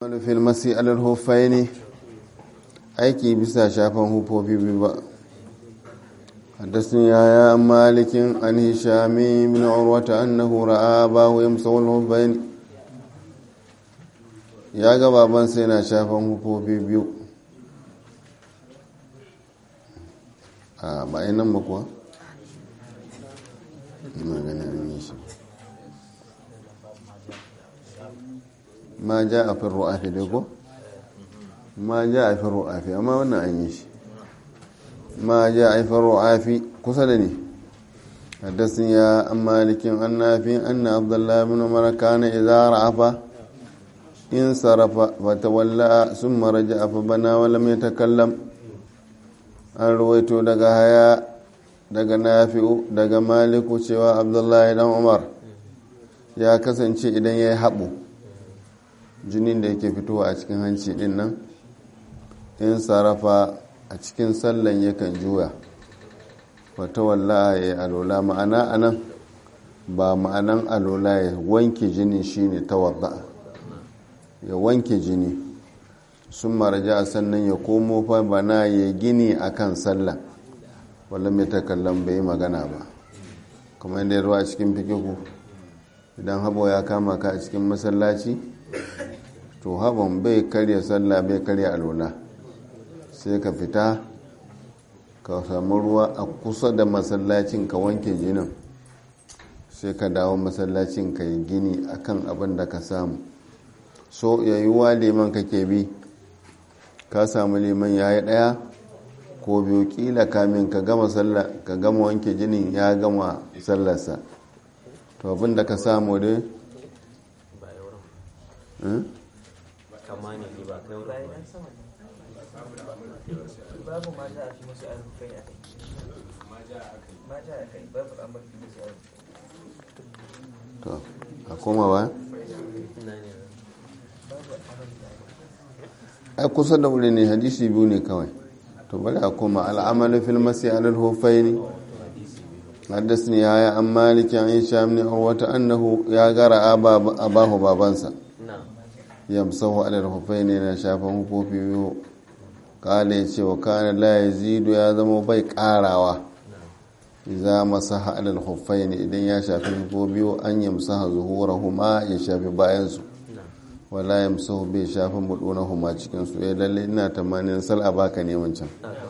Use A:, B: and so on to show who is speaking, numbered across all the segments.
A: fil masi alal huffaini aiki bisa shafan hufofi biyu ba حدثني يا مالك عن هشام بن عروة أنه رأى أباه يمسح الخفين ya ga babansa yana shafan hufofi biyu a bayan nan makuwa maganin yi shi ma ja a fin ru'afi dai ko ma ja a fin ru'afi amma wannan an yi shi ma ja a fin ru'afi kusa da ne haddasin ya an malikin an nafi an na abdullahi bin umar kana idza ra'afa in sarafa fatawalla sun maraja fa bana wa lam yatakallam an ruwaito daga haya daga nafi'u daga maliku cewa abdullahi dan umar ya kasance idan ya yi haɓu jinin da yake fitowa a cikin hanci din nan in sarrafa a cikin sallan yakan juya wata walla ya yi alola ma'ana anan ba ma'anan alola ya wanke jini shine tawadda ya wanke jini sun maraja sannan ya komo fa bana ya gini akan sallan walla mai takallan bai yi magana ba kuma yadda ya ruwa a cikin fikihu idan habo ya kama ka a cikin masallaci to haban bai karya sallah bai karya alola sai ka fita ka samu ruwa a kusa da masallacin ka wanke jinin sai ka dawo masallacin ka yi gini akan abin da ka samu so yayuwa liman kake bi ka samu liman ya yi ɗaya ko biyu kila kamin ka gama sallah ka gama wanke jinin ya gama sallarsa to abin da ka samu dai to a koma ba ai kusa da wuri ne hadisi biyu ne kawai to bari a koma al'amalu fil masi alal hufaini حدثني يا عن مالك عن هشام بن عروة أنه يا غرى أباه بابانسا يمسه على الخفين إن شافه في قال يتي وكان لا يزيد يا ذم بيك آراوا إذا مسح على الخفين إذن يا شافه بيو أن يمسح ظهورهما يشافي باينسو wala ya musahu bai shafa huma cikin su ya lalle ina tamanin sal a baka ne wancan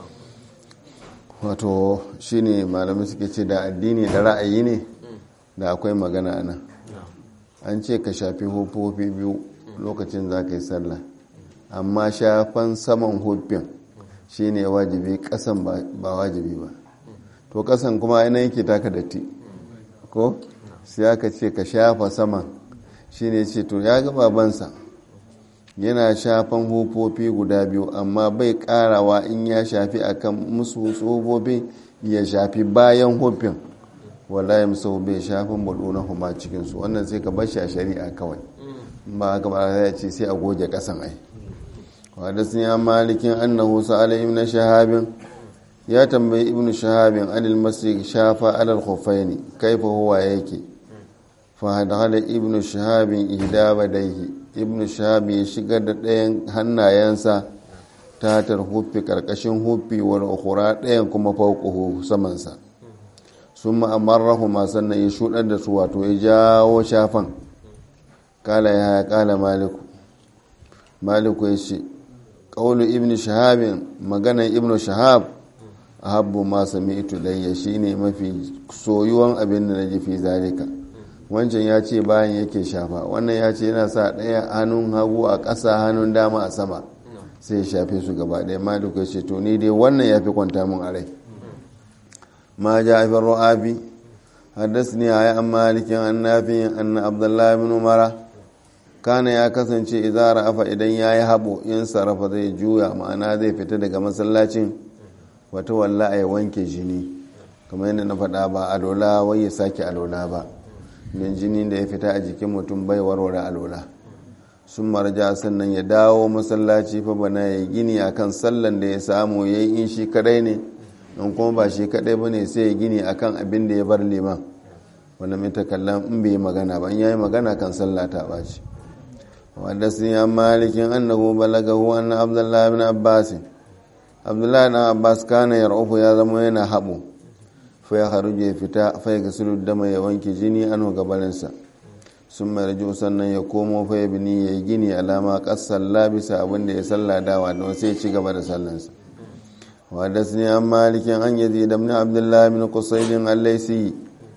A: wato shine malamai suke ce da addini da ra'ayi ne da akwai magana ana an ce ka shafi hufofi biyu lokacin za ka yi sallah amma shafan saman hufin shine wajibi kasan ba wajibi ba to kasan kuma aina yake taka datti ko sai aka ce ka shafa saman shine ce to ya ga babansa yana shafan hufofi guda biyu amma bai karawa in ya shafi akan musu tsofofi ya shafi bayan hufin wala ya musu bai shafin budu na huma cikinsu wannan sai ka bashi a shari'a kawai ba haka ba ya ce sai a goge kasan ai wadda sun ya malikin annahu sa'ala ibn shahabin ya tambayi ibn shahabin anil masjid shafa alal khuffaini kaifa huwa yake fahadhala ibn shahabin ihda badaihi ibn shahabi ya shigar da ɗayan hannayensa ta tar hufi ƙarƙashin hufi wani ukura ɗayan kuma fauƙuhu samansa sun ma'amarrahu masu sannan ya shuɗar da su wato ya jawo shafan kala ya kala maliku maliku ya ce ƙaunu ibn shahabin maganan ibn shahab a habbu ma sami ito layya shine mafi soyuwan abin da na ji fi zalika wancan ya ce bayan yake shafa wannan ya ce yana sa ɗaya hannun hagu a ƙasa hannun dama a sama sai ya shafe su gaba ɗaya ma duka ce to ni dai wannan ya fi kwanta mun a rai ma ja haifar ru'abi haddas ne a yi an malikin an nafi an abdullahi bin umara kana ya kasance idan ra'afa idan ya yi haɓo in sarrafa zai juya ma'ana zai fita daga masallacin wata walla a wanke jini kamar yadda na faɗa ba alola wai ya sake alola ba don jini da ya fita a jikin mutum bai warware alola sun marja sannan ya dawo masallaci fa bana ya gini akan sallan da ya samu ya yi in shi kadai ne in kuma ba shi kadai ba ne sai ya gini akan abin da ya bar liman wanda mai takallan in bai magana ba in ya yi magana kan sallah ta ɓaci وحدثني عن مالك أنه بلغه أن عبد الله بن عباس عبد الله بن عباس كان يرعف يا زموين حبو فيخرج فتا فيغسل الدم يوانك جني أنه قبلنسا ثم يرجع سنة يقوم فيبني يجيني على ما قص اللابس أبن يسلى داوى وسيتش قبل سلنسا وحدثني عن مالك أن يزيد بن عبد الله بن قصيد الليسي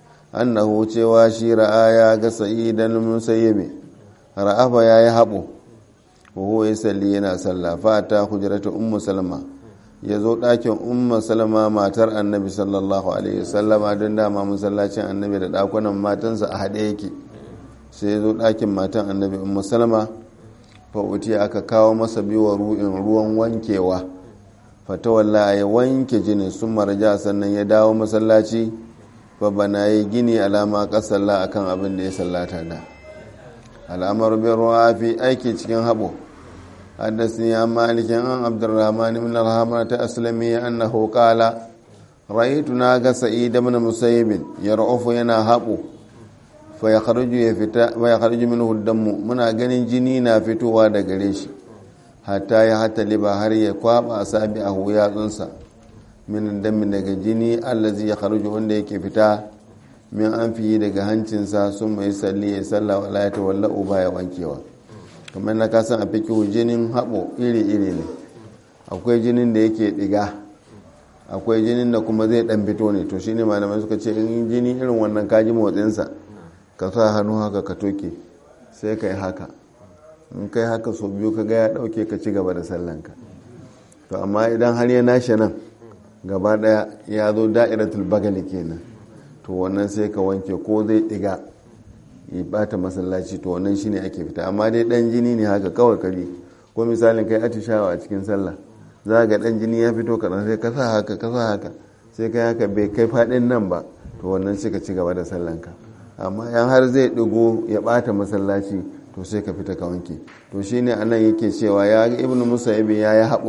A: أنه تشواشي رآيا قصيدا المسيب ra'afa ya yi haɓo wahu ya salli yana salla fata hujjarata ummu salama ya zo ɗakin ummu salama matar annabi sallallahu alaihi wasallama don dama masallacin annabi da ɗakunan matansa a haɗe yake sai ya zo ɗakin matan annabi ummu salama fa'uti aka kawo masa biwa ru'in ruwan wankewa fatawalla ya wanke jini sun marja sannan ya dawo masallaci fa bana yi gini alama ƙasalla akan abin da ya sallata da al'amar bin ruwa fi aiki cikin haɓo haddasa ya malikin an abdurrahman ibn alhamar ta aslami annahu qala ra'aytu na ga sa'id ibn musayyib yar'ufu yana haɓo fa ya kharuju ya fita fa ya kharuju minhu damu muna ganin jini na fitowa da gare shi hatta ya hatta liba har ya kwaba asabi a yatsunsa min damin daga jini allazi ya kharuju wanda yake fita min an fiye daga hancinsa sun mai salli ya salla wa layata walla uba ya wankewa kamar na kasan a fikihu jinin haɓo iri-iri ne akwai jinin da yake ɗiga akwai jinin da kuma zai ɗan fito ne to shine malamai suka ce in jini irin wannan kaji motsinsa ka sa hannu haka ka toke sai ka yi haka in kai haka so biyu ka ga ya ɗauke ka ci gaba da sallanka to amma idan har ya nashe nan gaba ɗaya ya zo da'iratul bagali kenan to wannan sai ka wanke ko zai diga ya bata masallaci to wannan shine ake fita amma dai dan jini ne haka kawai kari ko misalin kai atishawa a cikin sallah za ga dan jini ya fito kaɗan sai ka sa haka ka sa haka sai kai haka bai kai faɗin nan ba to wannan sai ka ci gaba da sallanka amma yan har zai digo ya bata masallaci to sai ka fita ka wanke to shine anan yake cewa ya ga ibnu musayyib ya yi haɓo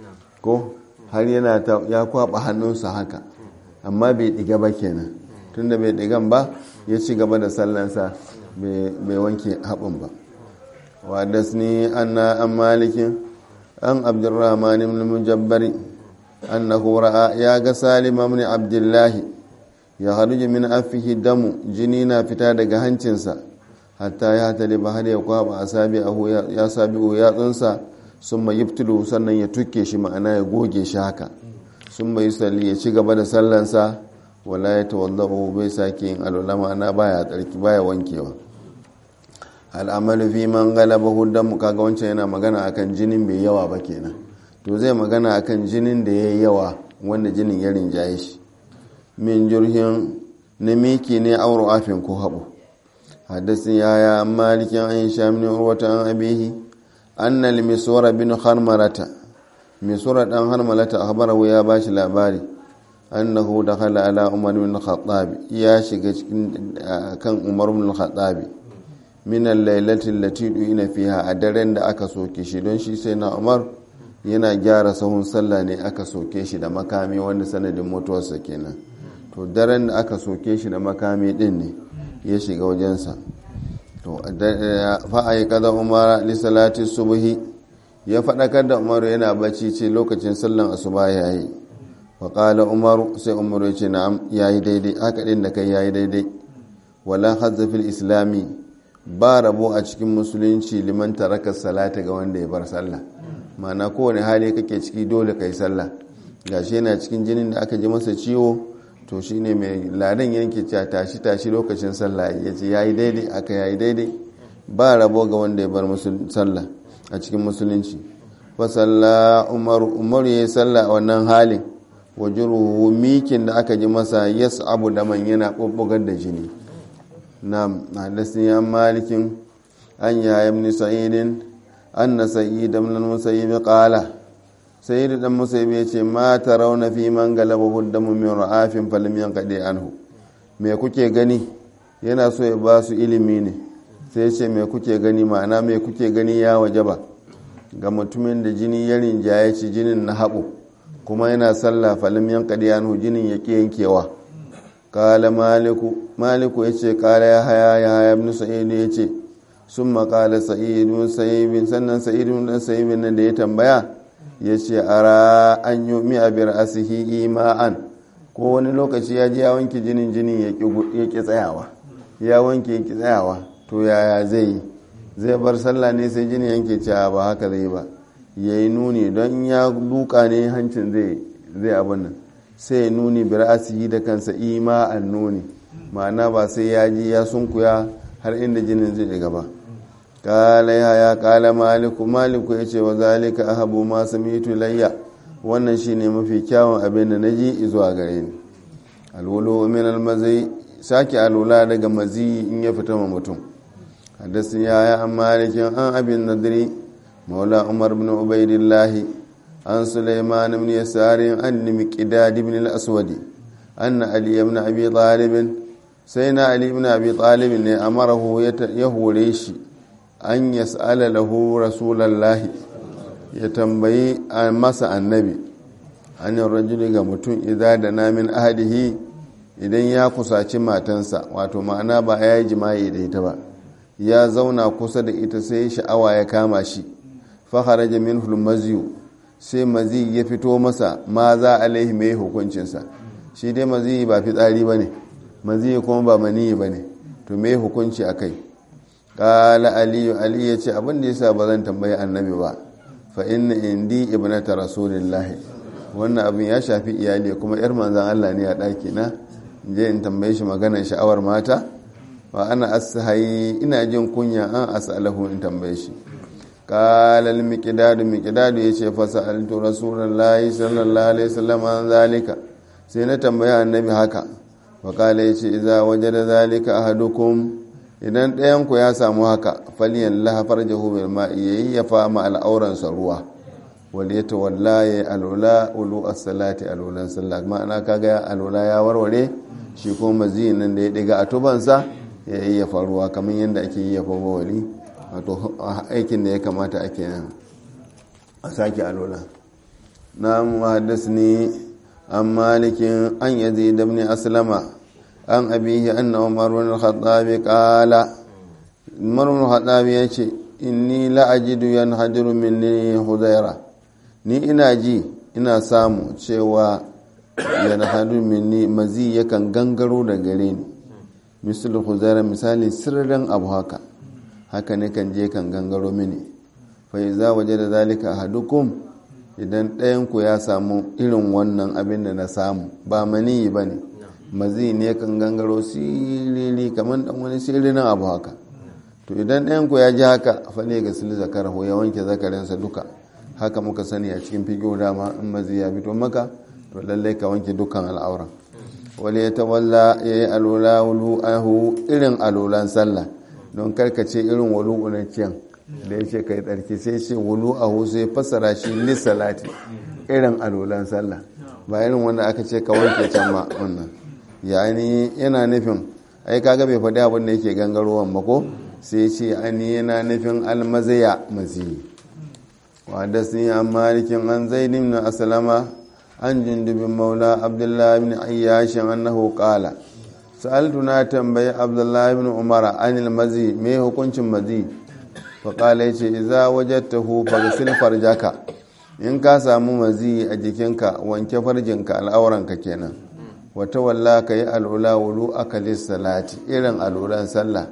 A: ko har yana ya kwaba hannunsa haka amma bai diga ba kenan tunda bai digan ba ya ci gaba da sallansa bai wanke haɓin ba wadasni anna an malikin an abdurrahman ibn mujabbari annahu ra'a ya ga salim ibn abdullahi ya haruji min afihi damu jini na fita daga hancinsa hatta ya tali ba har ya kwaba asabi ya sabi yatsunsa sun mai yibtulu sannan ya tukke shi ma'ana ya goge shi haka sun mai salli ya ci gaba da sallansa wala ya tawaddahu bai sake yin alwala ma'ana baya tsarki baya wankewa al'amalu fi man galaba huddan kaga wancan yana magana akan jinin bai yawa ba kenan to zai magana akan jinin da yayi yawa wanda jinin ya rinjaye shi min jurhin na miki ne auro afin ko haɓo haddasin yaya malikin an sha min urwata an abihi anna limisura bin harmarata misura dan harmalata akhbarahu ya bashi labari annahu dakhala ala umar bin khattab ya shiga cikin kan umar bin khattab min al-lailati allati du'ina fiha a daren da aka soke shi don shi sai na umar yana gyara sahun sallah ne aka soke shi da makami wanda sanadin mutuwarsa kenan to daren da aka soke shi da makami din ne ya shiga wajensa to fa'ayi kaza umar li salati subhi ya faɗakar da umaru yana bacci ce lokacin sallan asuba ya yi faƙala umaru sai umaru ya ce na'am ya yi daidai haka ɗin da kai ya yi daidai wala hazzafil islami ba rabo a cikin musulunci liman tarakar salata ga wanda ya bar sallah ma'ana kowane hali kake ciki dole kai sallah gashi yana cikin jinin da aka ji masa ciwo to shine mai ladan yanke cewa tashi tashi lokacin sallah ya ce ya yi daidai aka ya yi daidai ba rabo ga wanda ya bar sallah a cikin musulunci fasalla umaru umaru ya yi sallah a wannan halin wajuruhu mikin da aka ji masa yas abu da man yana ɓuɓɓugar da jini na hadasin ya malikin an yaya ibn sa'idin an na sa'id ibn musayyib qala sayyid dan musayyib ya ce ma tarawna fi man galaba huddamu min ra'afin falam yanqadi anhu me kuke gani yana so ya ba su ilimi ne sai ce me kuke gani ma'ana me kuke gani ya wajaba ga mutumin da jini ya rinjaye ci jinin na haɓo kuma yana sallah falim yan anhu jinin ya ƙi yankewa kala maliku maliku ya ce kala ya haya ya haya ibn sa'id ya ce sun makala sa'idun sa'ibin sannan sa'idun dan sa'ibin nan da ya tambaya ya ce ara an yi mi abir asihi ima'an ko wani lokaci ya ji ya wanke jinin jinin ya ƙi tsayawa ya wanke ya ƙi tsayawa to yaya zai yi zai bar sallah ne sai jini yanke cewa ba haka zai ba ya yi nuni don ya duka ne hancin zai abin nan sai ya nuni bir asihi da kansa ima'an nuni ma'ana ba sai ya ji ya sunkuya har inda jinin zai gaba kala ya ya kala maliku maliku ya ce wa zalika ahabu ma samitu layya wannan shine mafi kyawun abin da naji zuwa gare ni alwulu min almazai sake alula daga mazi in ya fita ma mutum haddasin ya ya an malikin an abin nadiri maula umar bin ubaidillahi an sulaiman ibn yasari an miqdad ibn al-aswadi anna ali ibn abi talib sai na ali ibn abi talib ne amarahu ya hore shi an yas'ala lahu rasulallahi ya tambayi masa annabi hanyar rajuli ga mutum idan da namin ahadihi idan ya kusaci matansa wato ma'ana ba ya yi jima'i da ita ba ya zauna kusa da ita sai sha'awa ya kama shi faharaja min maziyu sai mazi ya fito masa ma za alaihi mai hukuncinsa shi dai mazi ba fitsari ba ne mazi kuma ba maniyi ba ne to mai hukunci a kai kala aliyu aliyu ya ce abin da yasa ba zan tambayi annabi ba fa inna indi ibnata rasulillahi wannan abin ya shafi iyali kuma yar manzan Allah ne a ɗaki na je in tambaye shi maganar sha'awar mata wa ana ashayi ina jin kunya an as'alahu in tambaye shi qala al-miqdad miqdad yace fa sa'altu rasulullahi sallallahu alaihi wasallam an zalika sai na tambaye annabi haka wa qala yace idza wajada zalika ahadukum idan ɗayan ku ya samu haka faliyan lahafar jahu ma'i yayi ya fama al'auransa ruwa wal ya tawalla ya alula ulu as-salati alulan sallah ma'ana kaga alula ya warware shi ko maziyin nan da ya diga a tubansa ya yi ya faruwa kamar yadda ake yi ya faruwa wali wato aikin da ya kamata ake nan a sake alula na muhaddas ne an malikin an yazi da aslama an abihi anna umar bin al-khattab qala umar bin al-khattab yace inni la ajidu yanhadiru minni hudaira ni ina ji ina samu cewa yanhadiru minni mazi yakan gangaro da gare ni misal hudaira misali sirrin abu haka haka ne kan je kan gangaro mini fa iza wajada zalika ahadukum idan ɗayan ku ya samu irin wannan abin da na samu ba maniyi bane mazi ne kan gangaro sirili kamar dan wani sirrin abu haka to idan ɗayan ku ya ji haka fale ga sil zakarahu ya wanke zakarinsa duka haka muka sani a cikin figo dama in mazi ya fito maka to lallai ka wanke dukkan al'aura wale ya tawalla ya yi alola wulu ahu irin alolan sallah don karkace irin wulu unanciyan da ya ce ka yi tsarki sai ce wulu ahu sai fassara shi lissalati irin alolan sallah ba irin wanda aka ce ka wanke can ma wannan yani yana nufin ai kaga bai faɗi abin da yake gangarowan ba ko sai ce ani yana nufin almazaya mazi wa da sun yi an malikin an zaidin na asalama an jundubin maula abdullahi bin ayyashin annahu qala sa'altu na tambayi abdullahi bin umara anil mazi me hukuncin mazi fa qala yace idza wajadtahu faghsil farjaka in ka samu mazi a jikinka wanke farjinka al'auranka kenan wata walla ka yi al'ula wulu akalis salati irin al'ulan sallah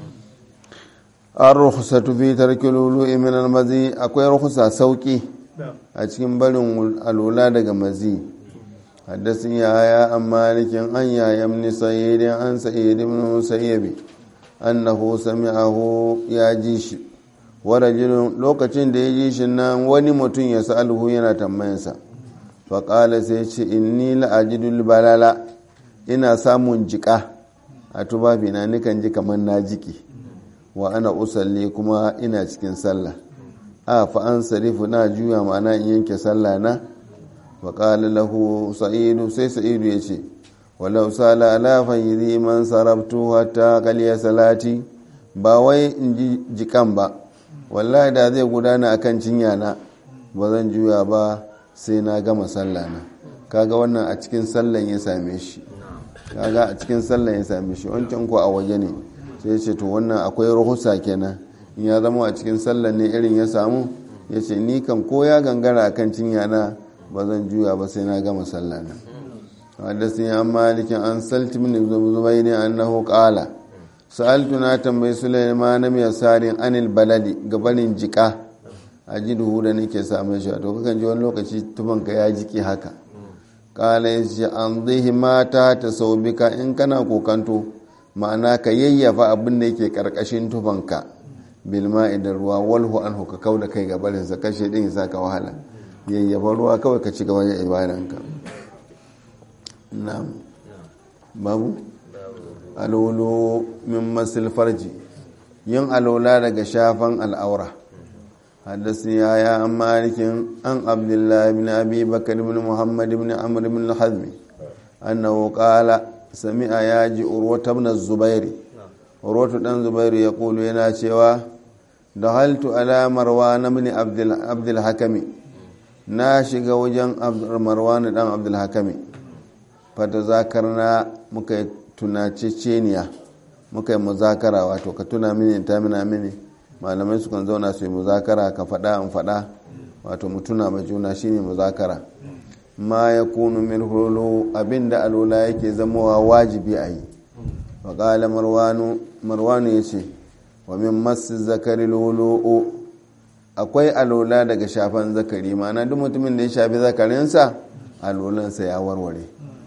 A: an rukhsatu fi tarki lulu'i min almazi akwai rukhsa sauki a cikin barin alula daga mazi haddasin yaya an malikin an yayan ni sayyidin an sayyid ibn musayyabi annahu sami'ahu ya ji shi wa rajulun lokacin da ya ji shi nan wani mutum ya sa'alhu yana tambayansa fa qala sai ce inni la ajidul balala ina samun jika a tubabina nikan ji kamar na jiki wa ana usalli kuma ina cikin sallah a fa an sarifu na juya ma'ana in yanke sallah na wa qala lahu sa'idu sai sa'idu ya ce walau sala ala fayyidi man sarabtu hatta qaliya salati ba wai in ji jikan ba wallahi da zai gudana akan cinya na ba zan juya ba sai na gama sallah na kaga wannan a cikin sallan ya same shi kaga a cikin sallan ya same shi wancan ko a waje ne sai ce to wannan akwai rahusa kenan in ya zama a cikin sallar ne irin ya samu ya ce ni kan ko ya gangara a kan cinya na ba zan juya ba sai na gama sallah na wadda sun yi malikin an salti min zubai ne annahu qala sa'altu na tambayi sulaiman na mai sarin anil baladi gabanin jika a ji duhu da nake samun shi to kakan ji wani lokaci tubanka ya jiki haka kala ya ce an zai mata ta sau bika in kana kokanto ma'ana ka yayyafa abin da yake karkashin tufanka bilma idan ruwa walhu an ka kau da kai gabarinsa kashe din ya ka wahala yayyafa ruwa kawai ka ci gaba da ibadanka na'am babu alolo min masil farji yin alola daga shafan al'aura حدثني يا عن مالك عن عبد الله بن ابي بكر بن محمد بن عمرو بن الحزم انه قال سمع ياجي عروه بن الزبير عروه بن الزبير يقول ينا cewa دخلت على مروان بن عبد عبد الحكم na shiga wajen marwan dan abdul hakami fata zakarna muka tunace ceniya muka yi muzakara wato ka tuna mini ta mina mini malamai sukan zauna su yi muzakara ka faɗa in faɗa wato mutuna mai juna shine muzakara ma ya kunu min hulu abinda alola yake zamowa wajibi a yi faƙala marwanu ya ce wa min masu zakari lulu akwai alola daga shafan zakari ma'ana duk mutumin da ya shafi zakarinsa alolansa ya warware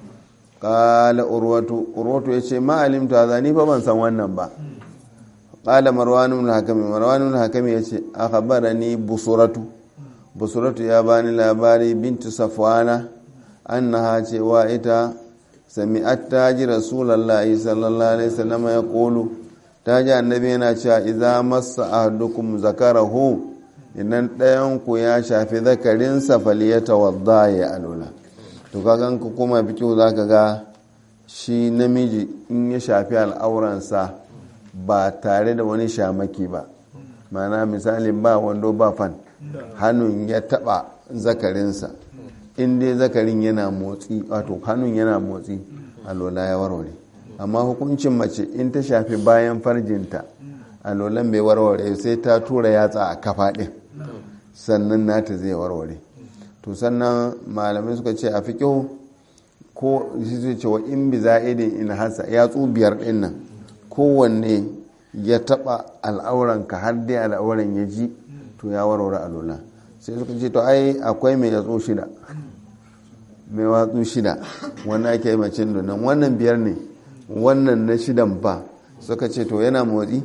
A: ƙala urwatu urwatu ya ce ma'alimta zani fa ban san wannan ba qala marwan ibn hakami marwan ibn hakami yace akhbarani busuratu busuratu ya bani labari bintu safwana annaha cewa ita sami'at taji rasulullahi sallallahu alaihi wasallam ya qulu taji annabi yana cewa idza massa ahadukum zakarahu idan ɗayan ku ya shafi zakarinsa falyatawadda ya alula to kagan ku kuma fikihu zaka ga shi namiji in ya shafi al'auransa ba tare da wani shamaki ba mana misali ba wando ba fan hannun ya taba zakarinsa in dai zakarin yana motsi wato hannun yana motsi alola ya warware amma hukuncin mace in ta shafi bayan farjinta alolan bai warware sai ta tura yatsa a kafa ɗin sannan nata zai warware to sannan malamai suka ce a fiƙo ko shi zai ce wa in bi za'idin in hasa yatsu biyar ɗin nan kowanne ya taba al'auranka har dai al'auran ya ji to ya warware alola sai suka ce to ai akwai mai yatsu shida mai watsu shida wannan ake yi macin donan wannan biyar ne wannan na shidan ba suka ce to yana motsi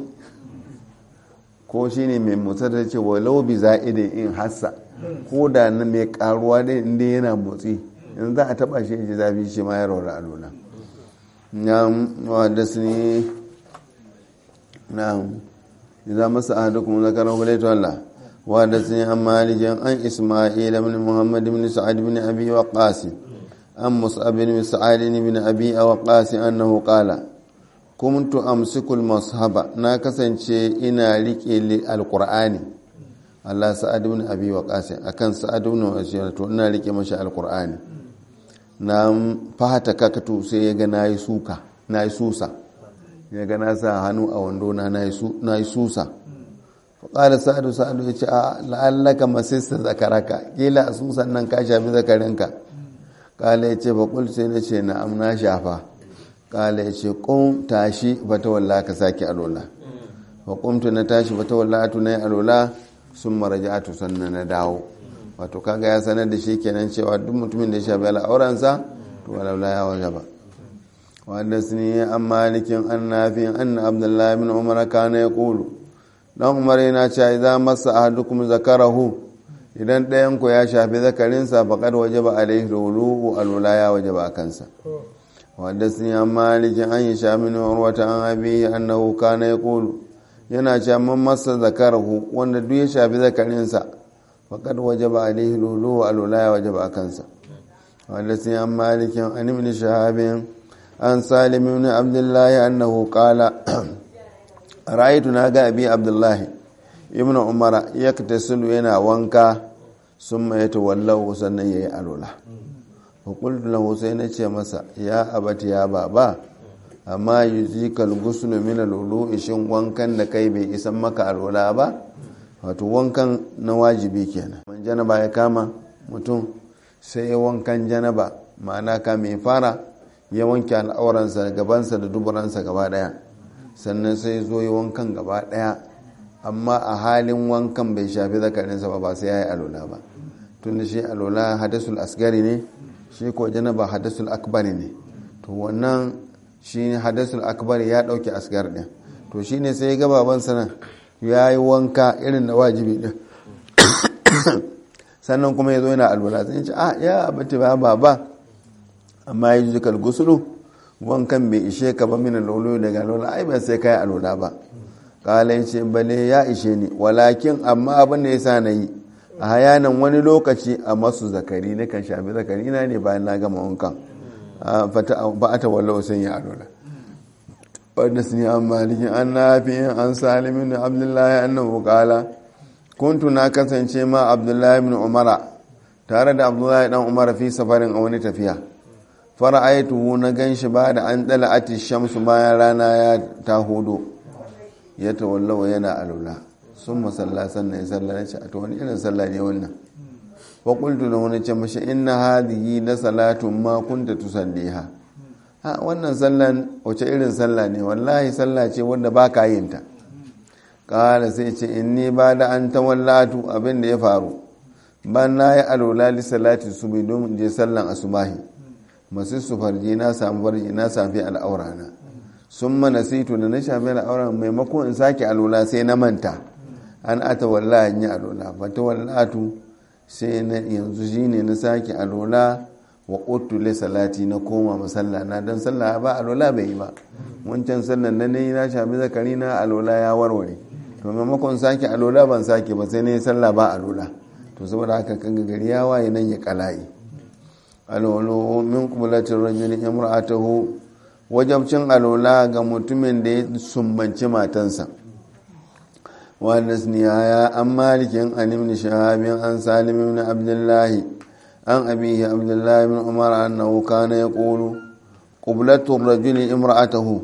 A: ko shi ne mai motsa da ce walau bi za'idin in hassa ko da na mai karuwa dai inda yana motsi in za a taba shi ji zafi shi ma ya rawar alola ya wadda su ne na'am idza masa ahadukum zakara falaytu Allah wa hadathani an malik an isma'il ibn muhammad ibn sa'ad ibn abi waqas an mus'ab ibn sa'ad ibn abi waqas annahu qala kuntu amsiku al-mashaba na kasance ina rike alqur'ani Allah sa'ad ibn abi waqas akan sa'ad ibn waqas to ina rike mashi alqur'ani na fahata kakatu sai ya ga nayi suka nayi susa ya ga na sa hannu a wando na na yi susa faƙalar sa'adu sa'adu ya ce a la'allaka masista zakaraka kila a susan nan ka shafi zakarinka ƙala ya ce faƙul sai na ce na amna shafa ƙala ya ce ƙun tashi bata walla ka sake alola faƙumtu na tashi bata walla atu na yi alola sun maraja atu sannan na dawo wato kaga ya sanar da shi kenan cewa duk mutumin da ya shafi al'auransa to walaula ya waje ba وحدثني عن مالك عن نافع أن عبد الله بن عمر كان يقول dan umar yana cewa idan masa ahadukum zakarahu idan ɗayan ku ya shafi zakarinsa faqad wajaba alaihi rulu alula ya wajaba kansa wanda sun yi malikin an yi shamin urwata an abi annahu kana yaqulu yana cewa man masa zakarahu wanda duk ya shafi zakarinsa faqad wajaba alaihi rulu alula ya wajaba kansa wanda sun yi malikin an ibn shahabin an salim ibn abdullahi annahu qala ra'aytu naga abi abdullahi ibn umara yaktasilu yana wanka summa yatawallahu sannan yayi alula fa qultu lahu sai na ce masa ya abati ya baba amma yuzikal ghuslu min al shin wankan da kai bai isan maka alwala ba wato wankan na wajibi kenan man janaba ya kama mutum sai ya wankan janaba ma'ana ka mai fara ya wanke al'auransa gabansa da duburansa gaba daya sannan sai zo ya wankan gaba daya amma a halin wankan bai shafi zakarinsa ba ba sai ya yi alola ba tun da shi alola hadasul asgari ne shi ko janaba hadasul akbari ne to wannan shi hadasul akbari ya dauke asgar din to shi ne sai ya baban sana ya yi wanka irin na wajibi din sannan kuma ya zo yana alola sai ya ce ah ya abati ba ba amma ya ji jikar gusulu wankan bai ishe ka ba mina lolo daga alola ai ba sai kai alola ba kala ya ce bale ya ishe ni walakin amma abin da ya sa na yi a hayanan wani lokaci a masu zakari na kan shafi zakari na ne bayan na gama wankan ba a tawalla wasan ya alola wadda su ne an malikin an nafi an salimin da abdullahi annabu kala kuntu na kasance ma abdullahi bin umara tare da abdullahi dan umara fi safarin a wani tafiya fara'aituhu na gan shi ba da an dala ati shamsu bayan rana ya ta hudu ya tawallawa yana alula sun masalla sannan ya salla na ce a wani irin salla ne wannan wa qultu da wani ce mashi inna hadhihi la salatun ma kunta tusalliha ha wannan sallan wace irin salla ne wallahi salla ce wanda ba ka yin ta kala sai ce inni ba da an tawallatu abin da ya faru ban na yi alula li salati subi don je sallan asubahi masu su farji na samu farji na safi al'aura na sun mana sito da na shafi al'aura maimakon in sake alula sai na manta an ata walla in yi alula fata wallatu sai na yanzu shi ne na sake alula wa ƙuttule salati na koma masalla na don sallah ba alula bai yi ba wancan sallan na ne na shafi zakari na alula ya warware to maimakon sake alula ban sake ba sai na yi sallah ba alula to saboda haka kan gari ya waye nan ya kala'i alwalo min kubulatin rajuli imra'atahu wajabcin alola ga mutumin da ya sumbanci matansa wanda ya an malikin an ibn shahabin an salim ibn abdullahi an abihi abdullahi ibn umar annahu kana yaqulu qublatur rajuli imra'atahu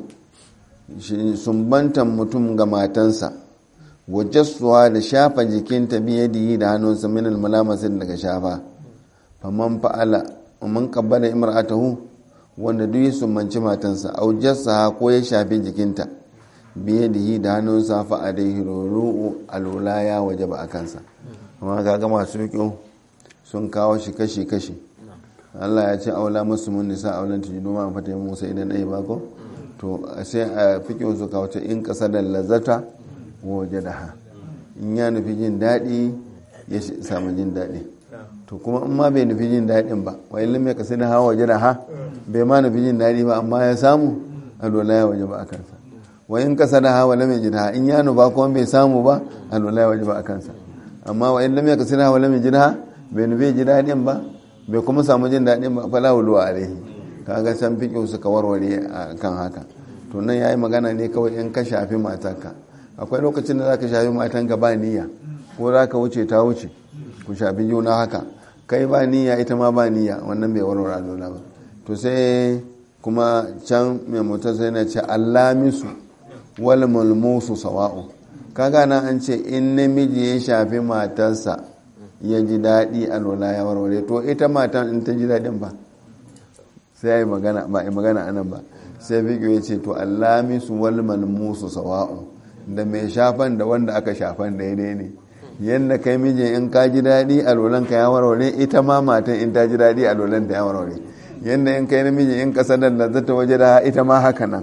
A: sumbantan mutum ga matansa wajassuwa da shafa jikinta biyadihi da hannunsa min almalamasin daga shafa faman fa'ala man kabbala imra'atahu wanda duk ya sumbanci matansa au jassaha ko ya shafi jikinta biye da yi da hannunsa fa a dai hiruru alula ya waje ba a kansa amma kaga masu kyau sun kawo shi kashi kashi Allah ya ce aula musu mun nisa aulan tujidu ma fata yin musa idan ɗaya ba ko to sai a fikin su kawo ta in ƙasa da lazata waje da ha in ya nufi jin daɗi ya samu jin daɗi to kuma in ma bai nufi jin daɗin ba wa ilin mai kasi da hawa waje da ha bai ma nufi jin daɗi ba amma ya samu alwala ya waje ba a kansa wa in kasa da hawa lam yajid ha in ya nufa kuma bai samu ba alwala ya waje ba a kansa amma wa in lam yakasi da hawa lam yajid ha bai nufi ji daɗin ba bai kuma samu jin daɗin ba fala wulu alaihi kaga can fiƙo suka warware a kan haka to nan yayi magana ne kawai in ka shafi matanka akwai lokacin da zaka shafi matanka ba niyya ko zaka wuce ta wuce ku shafi juna haka kai ba niyya ita ma ba niyya wannan bai warware alwala ba to sai kuma can mai mutum sai na ce allamisu wal mulmusu sawa'u kaga nan an ce in namiji ya shafi matarsa ya ji daɗi alwala ya warware to ita matan in ta ji daɗin ba sai ya yi magana ba yi magana anan ba sai fiƙo ya ce to allamisu wal mulmusu sawa'u da mai shafan da wanda aka shafan daidai ne yadda kai miji in ka ji daɗi alwalanka ya warware ita ma matan in ta ji daɗi alwalanta ya warware yadda in kai namiji in kasa da zata waje da ita ma haka nan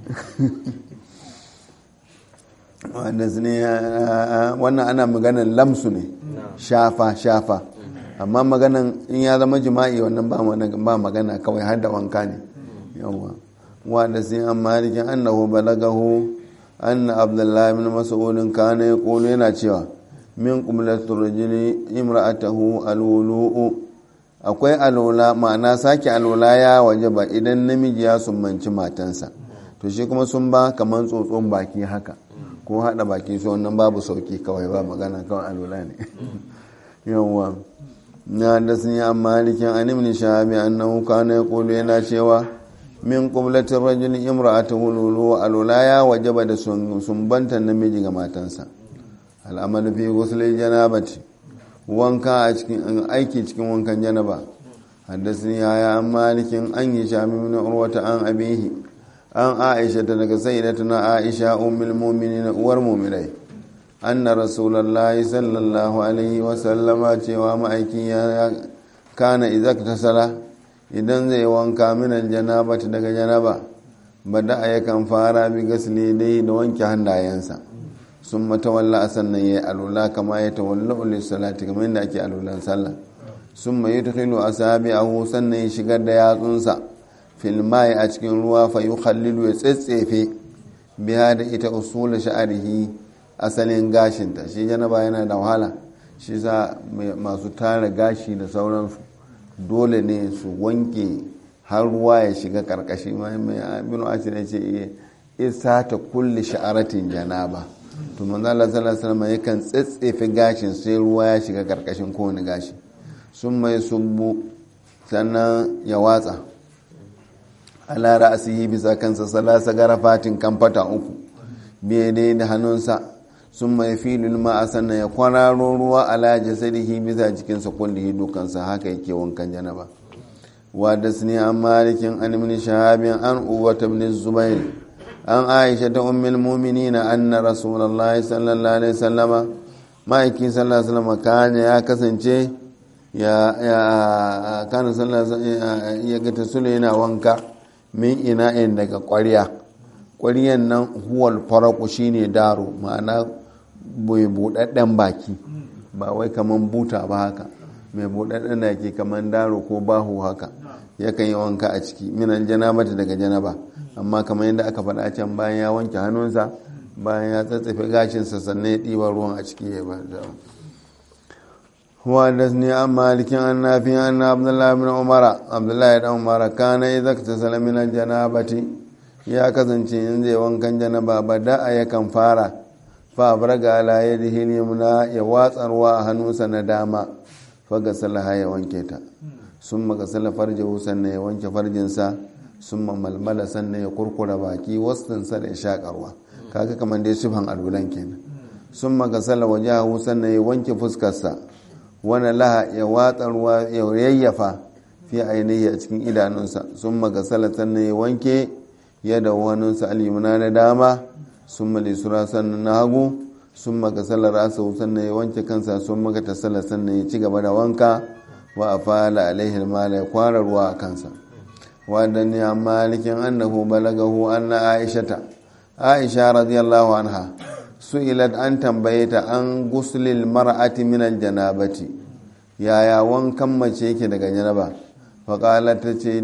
A: wannan ana maganan lamsu ne shafa shafa amma maganan in ya zama jima'i wannan ba magana kawai har da wanka ne yawwa wanda sai an malikin annahu balagahu anna abdullahi min mas'ulin kana yaqulu yana cewa min qublatur rajuli imra'atahu alwulu'u akwai alola ma'ana sake alola ya waje ba idan namiji ya sumbanci matansa to shi kuma sun ba kamar tsotson baki haka ko hada baki su wannan babu sauki kawai ba magana kawai alola ne yawwa na da sun yi amma malikin an ibn shahabi annahu kana yaqulu yana cewa min qublatir rajul imra'atuhu lulu alula ya wajaba da sumbantan namiji ga matansa al'amalu fi ghusl janabati wanka a cikin aiki cikin wankan janaba حدثني يا عن مالك أن هشام بن عروة عن أبيه عن عائشة daga سيدتنا عائشة أم المؤمنين والمؤمنين أن رسول الله صلى الله عليه وسلم cewa ma'aiki ya kana idza tasala idan zai wanka min aljanabati daga janaba bada yakan fara bi gasli dai da wanke hannayensa sun matawalla sannan ya alula kama ya tawalla salati kamar yadda ake alulan sallah sun mai tukhilu a sabi a sannan ya shigar da yatsunsa filmai a cikin ruwa fa yi khallilu ya tsetsefe biya da ita usula sha'arihi asalin gashinta shi janaba yana da wahala shi sa masu tara gashi da sauransu dole ne su wanke har ruwa ya shiga karkashi mai abinu ashir ya ce isa ta kulle sha'aratin janaba to manzo Allah sallallahu alaihi wasallam yakan tsetsefe gashin sai ruwa ya shiga karkashin kowane gashi sun mai subbu sannan ya watsa ala ra'asihi bisa kansa salasa garafatin kamfata uku biye dai da hannunsa sun mai filin ma'a sannan ya kwararo ruwa ala jasadihi bisa jikinsa kullihi dukansa haka yake wankan janaba wa da suni an malikin an min shahabin an uwata ibn zubair an aisha ta ummul mu'minina anna rasulullahi sallallahu alaihi wasallama ma'aiki sallallahu alaihi wasallama kana ya kasance ya kana sallallahu ya ga tasulu yana wanka min ina'in daga ƙwarya ƙwaryan nan huwal faraku shine daro ma'ana mai buɗaɗɗen baki ba wai kaman buta ba haka mai buɗaɗɗen da ke kaman daro ko bahu haka yakan yi wanka a ciki minan janabata daga janaba amma kamar yadda aka faɗa can bayan ya wanke hannunsa bayan ya tsatsafe gashinsa sannan ya ɗiba ruwan a ciki ya ba وحدثني عن مالك عن نافع أن عبد الله بن عمر عبد الله بن عمر كان إذا اغتسل من الجنابة يا كزنتي إن زي وان جنبا بدا يكن فارا فأبرق على يده اليمنى يواس أرواح هنوسا نداما فغسلها يوانكيتا ثم غسل فرجه سنة يوانك فرجنسا ثم ململ سنة يقرقر باكي وسطنسا لإشاق أرواح kaga kamar dai sufan albulan kenan sun magasala wajahu sannan ya wanke fuskarsa wani laha ya watsa ruwa ya yayyafa fi ainihi a cikin idanunsa sun magasala sannan ya wanke ya da hannunsa alimuna na dama sun malisura sannan na hagu sun magasala rasa sannan ya wanke kansa sun maka tasala sannan ya ci gaba da wanka wa a fala alaihi mala ya kwara ruwa a kansa wadanni a malikin annahu balagahu anna aishata aisha radiyallahu anha su'ilat an tambaye ta an guslil mar'ati min aljanabati yaya wankan mace yake daga janaba faƙala ta ce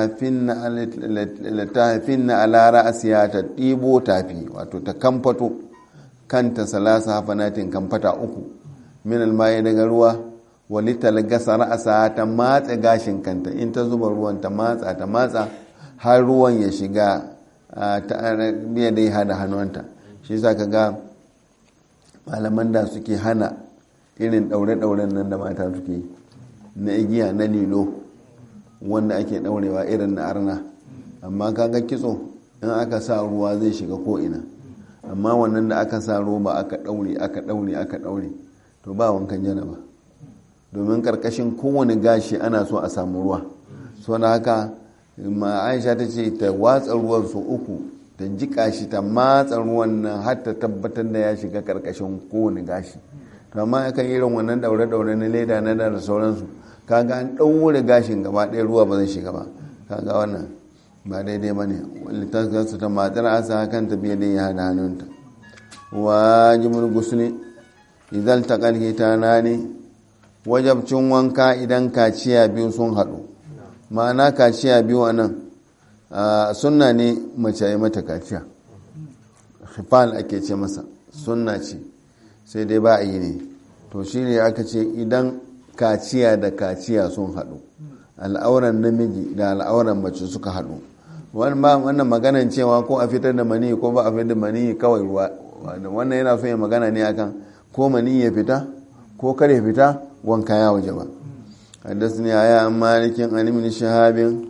A: littafinna ala ra'asiya ta ɗibo tafi wato ta kamfato kanta salasa hafanatin kamfata uku min almaye daga ruwa walital gasa ra'asa ta matsa gashin kanta in ta zuba ruwan ta matsa ta matsa har ruwan ya shiga ta biya dai hada hannunta shi sa ka ga malaman da suke hana irin daure-dauren nan da mata suke na igiya na lilo wanda ake daurewa irin na arna amma kaga kitso in aka sa ruwa zai shiga ko'ina amma wannan da aka sa roba aka daure aka daure aka daure to ba wankan janaba domin karkashin kowane gashi ana so a samu ruwa so na haka ma aisha ta ce ta watsa ruwan su uku ta jika shi ta matsa ruwan nan har ta tabbatar da ya shiga karkashin kowane gashi to amma akan irin wannan daure-daure na leda na da sauransu kaga an ɗaure gashin gaba ɗaya ruwa ba zai shiga ba kaga wannan ba daidai ba ne littafinsu ta matar asa kan tafiya da ya hada hannunta wajibul gusuli idan ta ƙarfi ta nani wajabcin wanka idan kaciya biyu sun haɗu ma'ana kaciya biyu a nan sunna ne mace yi mata kaciya hifal ake ce masa sunna ce sai dai ba a yi ne to shi ne aka ce idan kaciya da kaciya sun haɗu al'auran namiji da al'auran mace suka haɗu wannan maganan cewa ko a fitar da mani ko ba a fitar da mani kawai ruwa wannan yana so ya magana ne akan ko mani ya fita ko kar ya fita wanka ya waje ba حدثني آية عن مالك عن ابن شهاب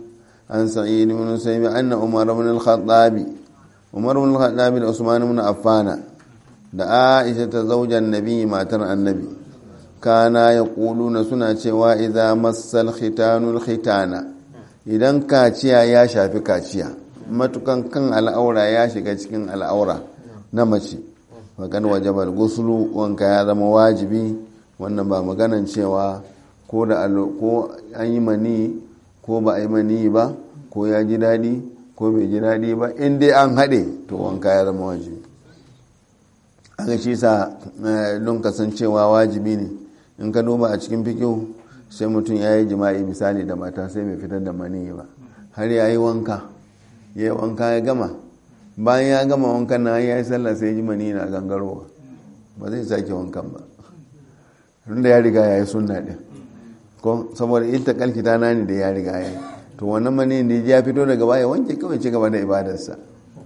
A: an sa'id ibn musayyib anna umar ibn al-khattab umar ibn al-khattab da usman ibn affana da aisha ta zaujan nabi matar annabi kana yaquluna suna cewa idza massal khitanul khitana idan kaciya ya shafi kaciya matukan kan al'aura ya shiga cikin al'aura na mace makan wajabar gusulu wanka ya zama wajibi wannan ba maganan cewa ko da ko an yi mani ko ba a yi mani ba ko ya ji daɗi ko bai ji daɗi ba in dai an haɗe to wanka ya zama wajibi aka shi sa don kasancewa wajibi ne in ka duba a cikin fikiyu sai mutum ya yi jima'i misali da mata sai mai fitar da mani ba har ya yi wanka ya yi wanka ya gama bayan ya gama wankan na ya yi sallah sai ji mani na gangarowa ba zai sake wankan ba tunda ya riga ya yi sunna ɗin ko saboda ita kalkita na ne da ya riga ya yi to wannan mani da ya fito daga baya wanke kawai ci gaba da ibadarsa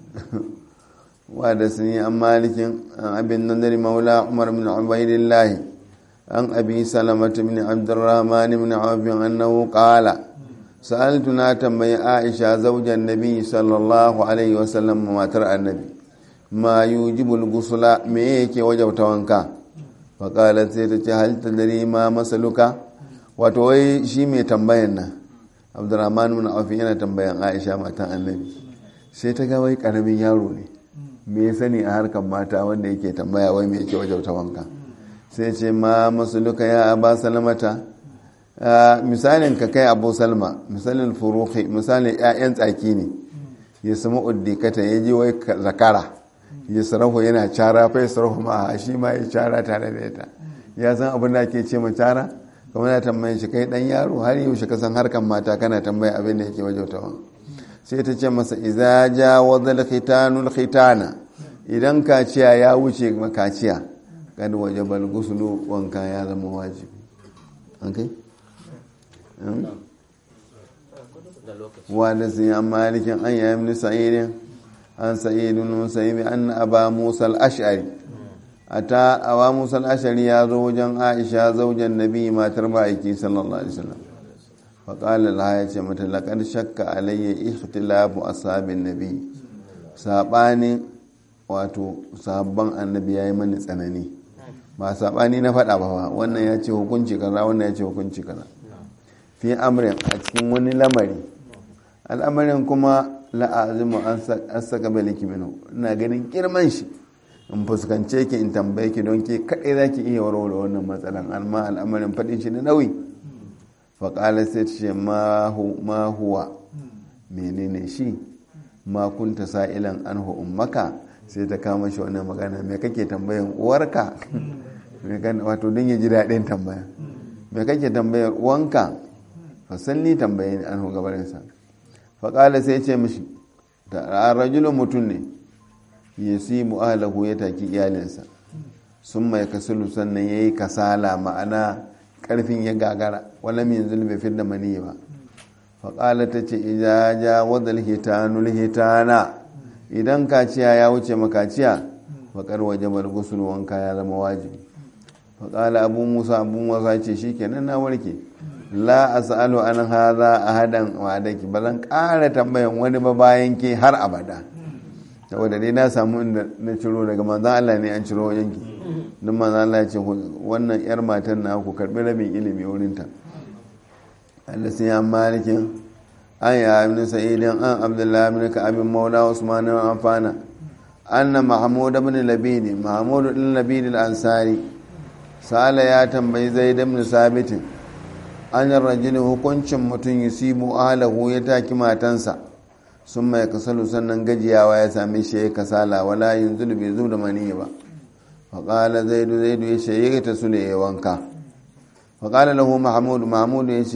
A: wa da sun yi an malikin abin nan dare maula umar min ubaidillahi an abi salamata min abdurrahman min awfin annahu qala sa'altu na tambayi aisha zaujan nabi sallallahu alaihi wasallam matar annabi ma yujibul gusula me yake wajabta wanka faƙalar sai ta ce halitta dare ma masaluka wato wai shi mai tambayan nan abdurrahman mun aufi yana tambayan aisha matan annabi sai ta ga wai karamin yaro ne me ya sani a harkar mata wanda yake tambaya wai me yake wajauta wanka sai ce ma masaluka ya aba salamata misalin ka kai abu salma misalin furuhi misalin 'ya'yan tsaki ne ya samu uddikata ya ji wai zakara ya sarahu yana cara fai sarahu ma shi ma ya cara tare da ita ya san abin da ke ce ma cara kuma na tambayin shi kai dan yaro har yaushe ka san harkan mata kana tambaya abin da yake wajautawan sai ta ce masa iza ja wadal khitanul khitana idan kaciya ya wuce kaciya kad wajabal gusulu wanka ya zama wajibi an kai wa da sun yi malikin an yi amini sa'idin an sa'idun musayibi an aba musa al-ash'ari ata aba musa al-ash'ari ya zo wajen aisha zaujan nabi matar ma'aiki sallallahu alaihi wasallam fa qala laha ya ce mata laqad shakka alayya ikhtilafu ashabin nabi sabani wato sabban annabi yayi mani tsanani ba sabani na faɗa ba wannan ya ce hukunci kaza wannan ya ce hukunci kaza fi amrin a cikin wani lamari al'amarin kuma la'azimu an saka baliki minu ina ganin girman shi in fuskance ki in tambaye ki don ke kaɗai za ki iya warware wannan matsalan amma al'amarin faɗin shi na nauyi faƙalar sai ta ce ma huwa menene shi ma kunta sa'ilan an ummaka sai ta kama shi wannan magana me kake tambayan uwarka wato don ya ji daɗin tambaya me kake tambayar uwanka fasalli tambaye ni an gabarinsa faƙala sai ce mishi da rajulun mutum ne ya si mu'alahu ya taki iyalinsa sun mai kasulu sannan ya yi kasala ma'ana ƙarfin ya gagara wala min zulmi fi da mani ba faƙala ta ce ija ja wadal hitanul hitana idan kaciya ya wuce makaciya faƙar waje bar gusul wanka ya zama wajibi faƙala abu musa abu musa ce shi kenan na warke la as'alu an hadha ahadan wadaki ba zan ƙara tambayan wani ba bayan ke har abada saboda dai na samu inda na ciro daga manzan Allah ne an ciro wajen ki don manzan Allah ya ce wannan yar matan na ku karbi rabin ilimi wurin ta Allah sai ya malikin an ya ibn sa'idin an abdullahi ibn ka'ab maula usman ibn affana anna mahmud ibn labid mahmud ibn labid al-ansari sala ya tambayi zaid ibn sabitin an rajini hukuncin mutum yusibu ahlahu ya taki matansa sun mai kasalu sannan gajiyawa ya same shi ya kasala wala yanzu bai zub da mani ba faƙala zaidu zaidu ya ce ya ta sule ya wanka faƙala lahu mahmudu mahmudu ya ce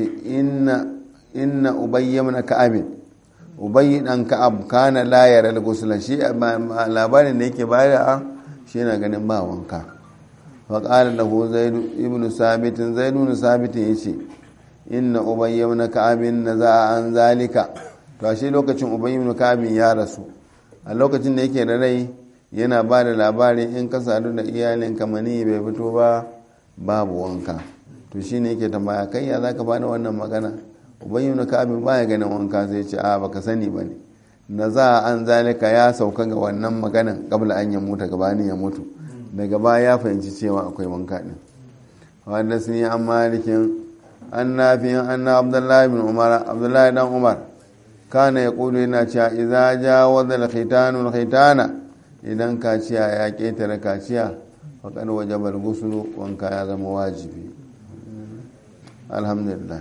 A: inna ubayya mana ka'abin ubayyi dan ka'ab kana la yara al shi labarin da yake bayar shi yana ganin ba wanka faƙala lahu zaidu ibnu sabitin zaidu ibn sabitin ya ce inna ubayya ibn ka'abin naza an zalika to ashe lokacin ubayya ibn ka'abin ya rasu a lokacin da yake da rai yana ba da labari in ka sadu da iyalin kamani bai fito ba babu wanka to shine yake tambaya kai ya zaka bani wannan magana ubayyu na ka'abin baya ganin wanka sai ce a baka sani ba ne na za an zalika ya sauka ga wannan maganan kabla an ya mutu gabanin ya mutu daga baya ya fahimci cewa akwai wanka din wanda sun yi an malikin an nafiyan an na abdullahi bin umar abdullahi dan umar kana ya kudu yana cewa idza jawaza al-khitanu al-khitana idan kaciya ya ketare kaciya faqad wajaba al-ghusl wanka ya zama wajibi alhamdulillah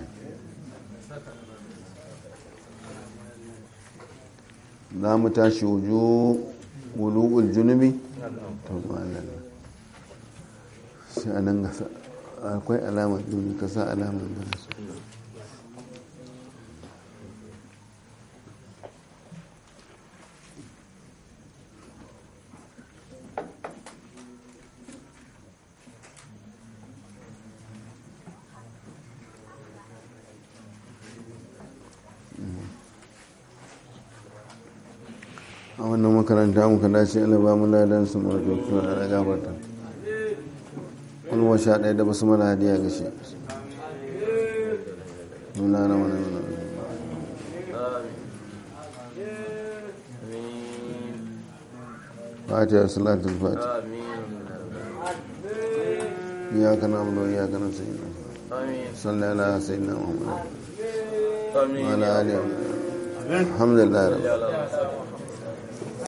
A: za mu tashi wuju wulu'ul junubi to ma'alala shi a nan gasa akwai alamar juni ka sa alamar da su a wannan makaranta muka dace ana ba mu ladan su mara kyautu a da gabarta kulwa sha ɗaya da basu mana hadiya ga shi nuna na wani nuna fatiha salatul fatiha iyaka na abu iyaka na sayyidina sallallahu ala sayyidina muhammad wa ala alihi alhamdulillah rabbil